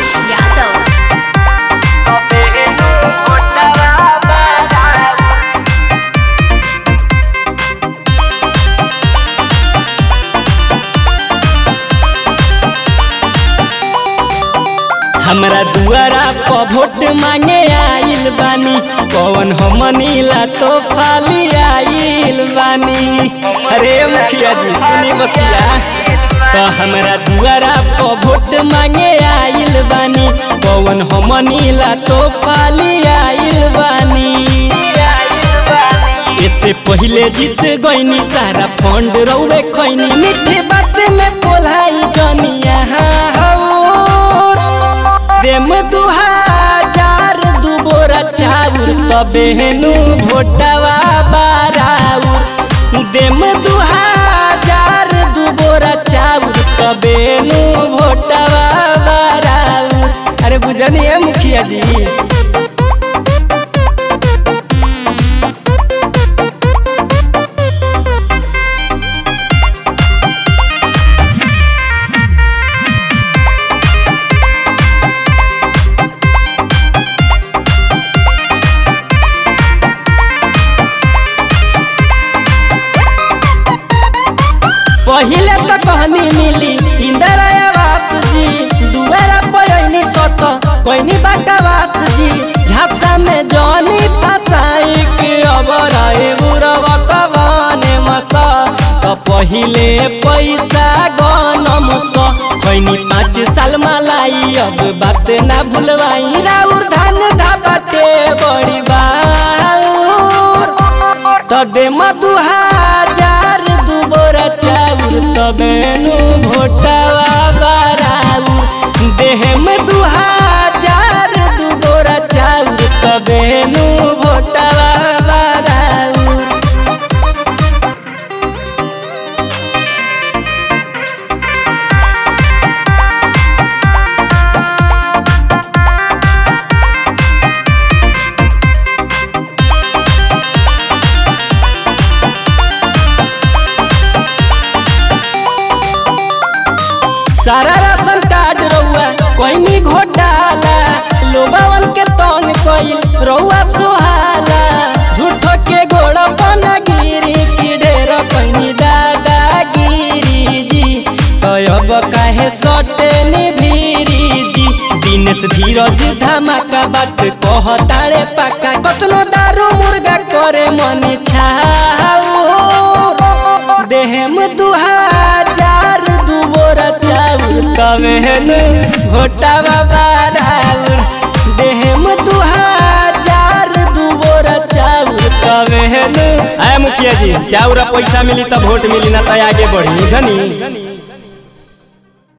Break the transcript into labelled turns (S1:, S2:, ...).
S1: Umesh Yadav.
S2: हमरा दुआरा पर वोट मांगे आइल बानी कौन हमनी ला तो फाली आइल बानी अरे मुखिया जी सुनी मुखिया तो हमरा दुआरा पर वोट मांगे आइल बानी कौन हमनी ला तो फाली आइल बानी इससे पहले जीत गईनी सारा फंड रौवे खैनी मीठे बात में बोलाई जनिया देम दू हजार दू बोरा चाउर तबे हेनु भोटवा बाराउर देम दू हजार दू बोरा चाउर तबे हेनु भोटवा बाराउर अरे बुझनी मुखिया जी पहिले तो कहनी मिली इंदिरा आवास जी दुआरा पयनी सत कोइनी बाटावास जी झापसा में जनी फसाई के अबर बुरव कवने मसा तो पहिले पैसा गनम स कोइनी पाँच साल मलाई अब बात ना भूलवाई राउर धान धाबाटे बड़ी बाउर तबे मधु हजार दू बोरा चाउर तबे नु भोटवा बाराउ देह में दू हजार दू बोरा चाउर तबे नु भोटवा बाराउ सारा राशन कार्ड रउआ कोइनी घोटाला लोबावन के तंग कइल रउआ सुहाला झूठो के गोड़ बना गिरी की ढेर कइनी दादागिरी जी कयब काहे सटे निभीरी जी दिनेश धीरज धमाका बात कहताड़े पाका कतनो दारू मुर्गा करे मन छाऊ देहम दू हजार दू बोरा चाउर कमेहन घोटावा बाराउर देहम दू हजार दू बोरा चाउर कमेहन आय मुखिया जी चाउर पैसा मिली तो वोट मिली ना तो आगे बढ़ी धनी